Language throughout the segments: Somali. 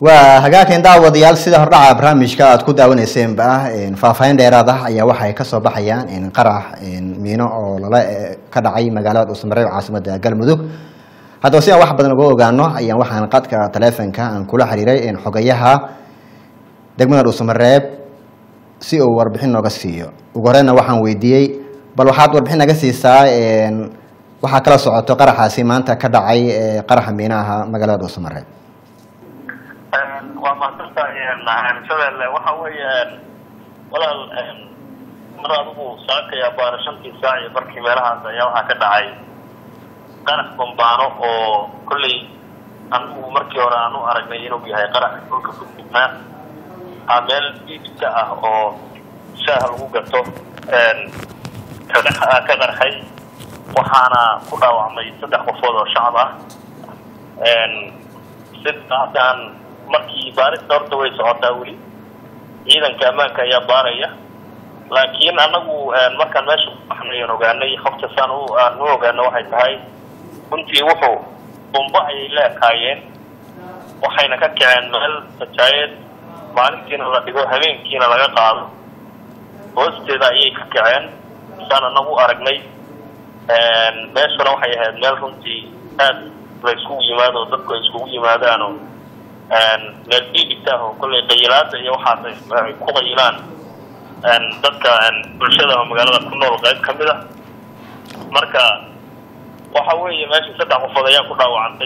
waa hagaageen daawadayaal sida hordhaca barnaamijka aad ku daawaneyseenba faahfaahin dheeraad ah ayaa waxay kasoo baxayaan qarax miino oo lala ka dhacay magaalada dhuusamareeb caasimada galmudug haddaba si aan wax badan uga ogaano ayaan waxaan qadka taleefonka aan kula xiriiray xogayaha degmada dhuusamareeb si uu warbixin nooga siiyo ugu horeyna waxaan weydiiyey bal waxaad warbixin naga siisaa waxaa kala socoto qaraxaasi maanta ka dhacay qaraxa miinaha magaalada dhuusamareeb waa mahadsantahay shabeelle waxa weeye walaal mar adigu saakaya baara shantii saac iyo barkii meelahaas ayaa waxaa ka dhacay qarax bambaano oo kolley anigu markii hore aan u aragnay inuu yahay qarax dhulka ku fidnaa a meel biibka ah oo shaaha lagu gato ka qarxay waxaana ku dhaawacmay saddex qofood oo shacab ah sidaasaan markii baarista horta way socotaa weli ciidanka ammaanka ayaa baaraya laakiin anagu markaan meesha kubaxnayan ogaanay hofta saan aan u ogaano waxay tahay runtii wuxuu bumbo ayay la ekaayeen waxayna ka kaceen meel sajaayeed maalintiina la dhigo habeenkiina laga qaado hoosteeda ayay ka kaceen saan anagu aragnay meeshuna waxay ahayd meel runtii aad la iskugu yimaado oo dadku ay iskugu yimaadaano meel biibita oo kollay qayilaada iyo waxaas ay ku qayilaan dadka bulshada oo magaalada ku nool qayb ka mid a marka waxa weeye meesha saddex qofood ayaa ku dhaawacantay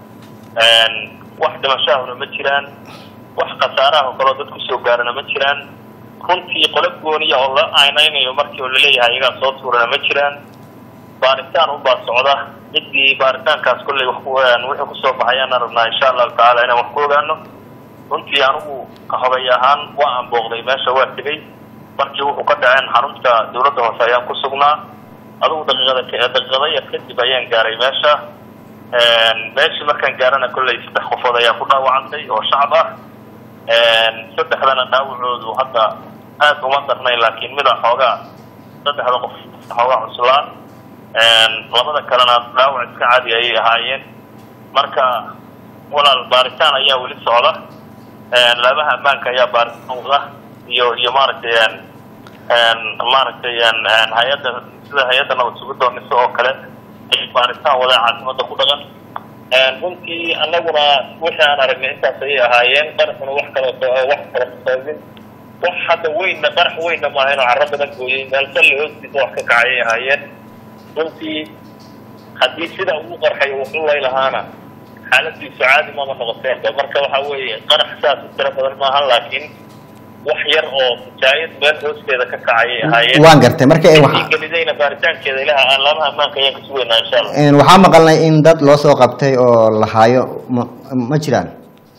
wax dhimashaahuna ma jiraan wax khasaaraha oo kaleo dad kusoo gaarana ma jiraan runtii qolo gooniya oo la aynaynayo markii oo laleeyahay iyagaa soo tuurana ma jiraan baaritaan unbaa socda ciddii baaritaankaas kolley wixii kusoo baxayaana rabnaa insha allahu tacaala inaan wax ku ogaano runtii anigu hogay ahaan waa aan booqday meesha waa tegay markii wuxuu ka dhaceen xarunta dawladda hoose ayaan ku sugnaa adugu daqiiqada daqiiqada yar kadib ayaan gaaray meesha meeshii markaan gaarana kolley saddex qofood ayaa ku dhaawacantay oo shacab ah saddexdana dhaawacoodu hadda aad uma darnayn laakiin mida xoogaa saddexda qof xoogaa cuslaa labada kalena dhaawac iska caadi ayay ahaayeen marka walaal baaritaan ayaa weli socda laabaha ammaanka ayaa baaritaan wada iyo iyo maaragtay maaragtay hay-adda sida hay-adda nabad sugidoomiso oo kale ay baaritaan wada caasimada ku dhaqan runtii anaguna wixii aan aragnay intaas ayay ahaayeen qaraxuna wax kale wax kale sababin wax hadda weynna qarax weynna maahayn oo carro badan gooyey meel salli hoostiisa wax ka kacayay ahaayeen runtii haddii sida ugu qarxay wuxuu lay lahaana xaaladiisu caadi mama noqoteenba marka waxa weeye qarax saas u tiro badan maahan laakiin wax yar oo mujaayad meel hoosteeda ka kacayay ahaayeen waan gartay marka gelidayna baaritaankeeda ilaha aan laamaha ammaanka ayaan kasugeynaa insha allah waxaa maqalnay in dad loo soo qabtay oo la haayo ma ma jiraan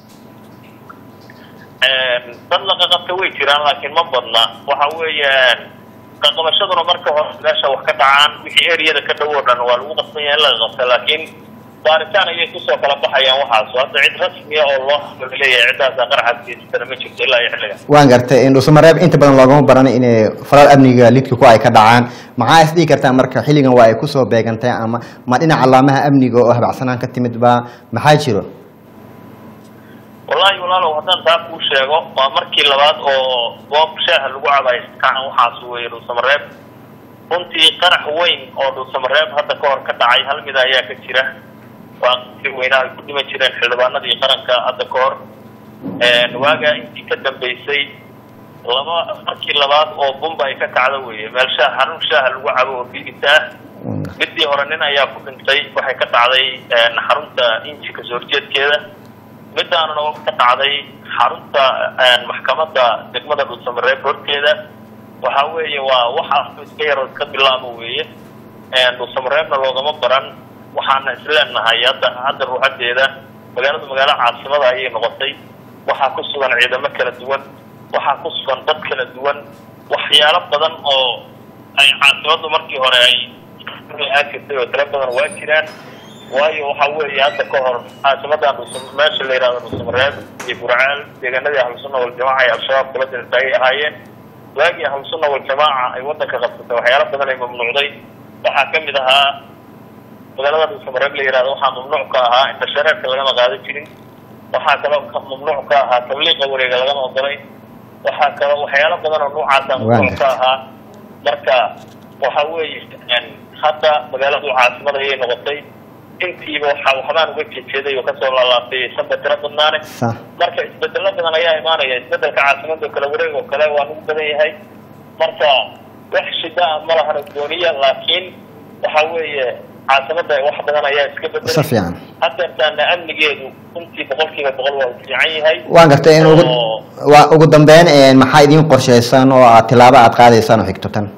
dad laqaqabta way jiraan laakiin ma badna waxa weeye qaqabashaduna marka hore meesha wax ka dhacaan wixii eriyada ka dhow oo dhan waa lagu qasban yahay in laga qabta laakiin baaritaan ayay kusoo kala baxayaan waxaas hadda cid rasmiya oo loo leeyahay ciddaasa qaraxaas geysatana ma jirto ilaa iyo xilliga waan gartay dhuusamareeb inta badan loogama baranay inay falal amniga lidka ku ay ka dhacaan maxaa is dhihi kartaa marka xilligan waa ay kusoo beegantay ama ma dhinaca laamaha amniga oo habacsanaan ka timid ba maxaa jiro wallahi walaalow haddaan taa kuu sheego waa markii labaad oo goob shaaha lagu cabayo kacan waxaas weeye dhuusamareeb runtii qarax weyn oo dhuusamareeb hadda ka hor ka dhacay hal mida ayaa ka jira waa qii weynaa ay ku dhiman jireen xildhibaanadii qaranka hadda ka hor waagaa intii ka dambeysay laba markii labaad oo bumba ay ka kacda weeye meel shaah xarun shaaha lagu cabo oo biibita ah midii hore nin ayaa ku dhintay waxay ka dhacday xarunta inji kasoo horjeedkeeda midaanuna ka dhacday xarunta maxkamadda degmada dhuusamareeb horteeda waxa weeye waa waxa iska yaro iska bilaabo weeye dhuusamareebna loogama baran waxaana isleenahay hadda hadda ruuxadeeda magaaladu magaalo caasimada ayay noqotay waxaa ku sugan ciidamo kala duwan waxaa ku sugan dad kala duwan waxyaalo badan oo ay caasimadu markii hore ay aagirtay oo tiro badan waa jiraan waayo waxa weeye hadda ka hor caasimadan meesha la yihahdo dhuusamareeb iyo burcaal deegaanadii ahlusunna waljamaaca ay al-shabaab kula dirtay ay ahaayeen waagii ahlusunna waljamaaca ay wadanka qabsatay waxyaalo badan ay mamnuucday waxaa kamid ahaa magaalada dhuusamareeb la yihahdo waxaa mamnuuc ka ahaa indhashareerka lagama qaadan jirin waxaa kaloo ka mamnuuc ka ahaa tabliiqa wareega lagama ogolay waxaa kaloo waxyaalo badan oo noocaasa mamnuuc ka ahaa marka waxa weeye hadda magaaladu caasimada ayay noqotay intiiba waxa waxbaan uga jejeeday oo kasoo laalaabtay sanba tiro badnaane marka isbedelo badan ayaa imaanaya isbedelka caasimada oo kale wareeg oo kale waa nagu badan yahay marka wax shida ah ma lahan gooniya laakiin waxa weeye caasimada wax badan ayaa iska bedelay si fiican hadeertaana amnigeedu runtii boqolkiiba boqol waa fiican yahay waan gartay in ugu waa ugu dambeyn maxaa idiin qorshaysan oo aad tilaabo aad qaadaysaan oo xigto tan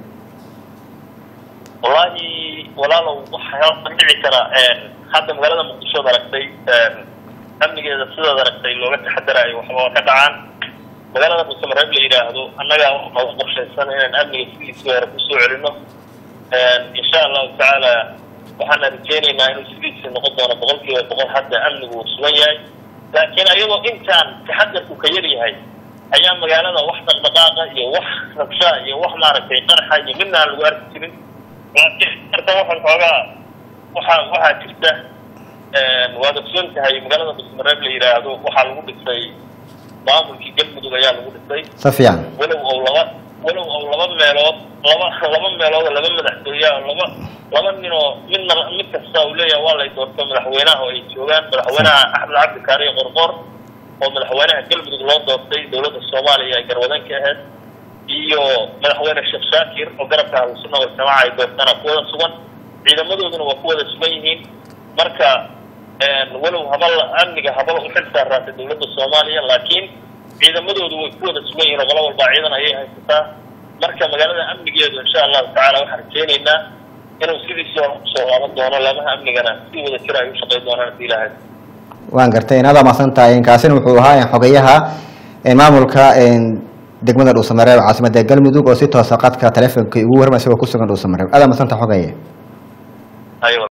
wallahi walaalow waxaa dhici kara hadda magaalada muqdisho ad aragtay amnigeeda sidaad aragtay looga taxadaraayo waxba ka dhacaan magaalada dhuusamareeb la yidhaahdo annaga nooga qorshaysan inaan amniga sidiisii hore kusoo celino insha allahu tacaala waxaana rajeynaynaa inuu sidiisii noqon doono boqolkiiba boqol hadda amnigu uu sugan yahay laakiin ayadoo intaan taxadarku ka yar yahay ayaa magaalada wax dhaqdhaqaaqa iyo wax rabshaa iyo wax maaragtay qaraxa iyo midna aan lagu arki jirin laakiin marka waxaan xoogaa waxaa waxaa jirta waad ogsoon tahay magaalada dhuusamareeb la yidhaahdo waxaa lagu dhisay maamulkii galmudug ayaa lagu dhisay si fiican walow ou laba walow ou laba meelood laba laba meelood oo laba madaxtooya oo laba laba nin oo midna mid kasta uu leeyahay waa lay doorto madaxweynaha oo ay joogaan madaxweynaha axmed cabdi kaariye qorqor oo madaxweynaha galmudug loo doortay dowladda soomaaliya ay garwadan ka ahayd iyo madaxweyne sheekh shaakir oo garabka ahlusunna waljamaaca ay doortana kuwada sugan ciidamadooduna waa kuwada sugan yihiin marka walow habal amniga habal u xil saaraatay dowladda soomaaliya laakiin ciidamadoodu way ku wada sugan yihiin oo qolo walbaa ciidan ayay haysataa marka magaalada amnigeedu insha allahu tacala waxaan rajeynaynaa inuu sidiisii hore kusoo laaban doono laamaha amnigana si wada jira ay u shaqayn doonaan hadii ilaahay waan gartay inaad amaadsan tahay kaasina wuxuu ahaa xogayaha maamulka degmada dhuusamareeb caasimada galmudug oo si toosa qadka taleefonka ugu warma isagoo kusugan dhuusamareeb aad amaadsan tahay xogaye aywa